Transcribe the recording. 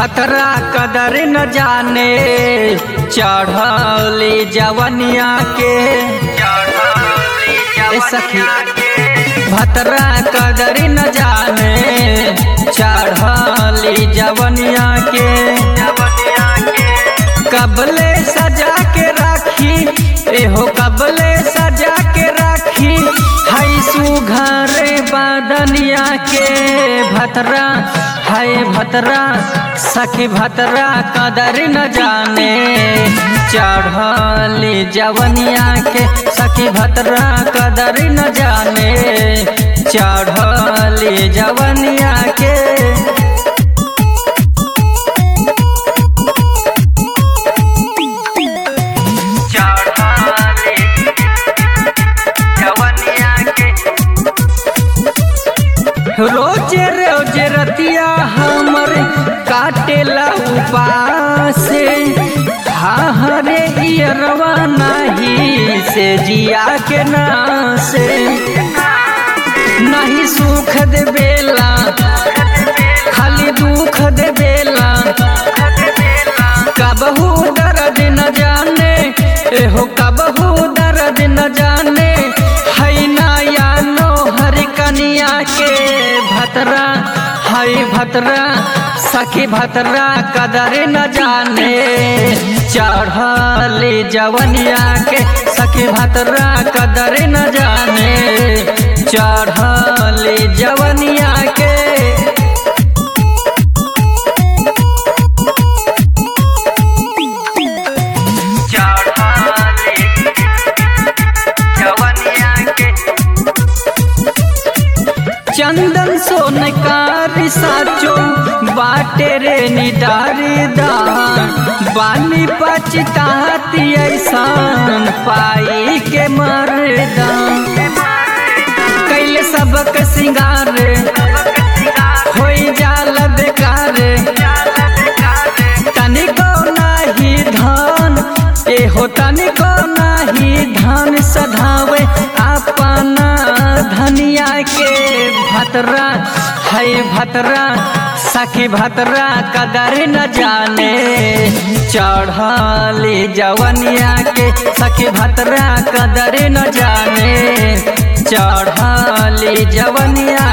भतरा कदर न जाने चढ़ली जवनिया के ए सखी भतरा कदर न जाने चढ़ली जवनिया के कबले सजा के राखी एहो कबले सजा के राखी हई सुघरे बादनिया के भतरा हाय भतरा सखी भतरा कदर न जाने चढ़ली जवनिया के सखी भतरा कदर न जाने चढ़ली जवनिया के रोजे रोजे रतिया हमर काटेला उपासे हाँ हरे इयरवा नाही से जिया के नासे नहीं सुख दे बेला खाली दुख दे बेला कबहू दर्द न जाने एहो कबहू दर्द न जाने है नया नोहर कनिया के भतरा है भतरा सखी भतरा कदर न जाने चढ़ली जवनिया के सखी भतरा कदर न जाने चढ़ली जवनिया के चंदन सोनकार साचो बाटे रे निदारी दान बानी पचताती ऐसान पाई के मरदान कैले सबक सिंगार होई जाल बेकार तनिको नाही धान एहो तनिको नाही धान सधावे अपना धनिया के भतरा है भतरा सखी भतरा कदर न जाने चढ़ली जवनिया के सखी भतरा कदर न जाने चढ़ली जवनिया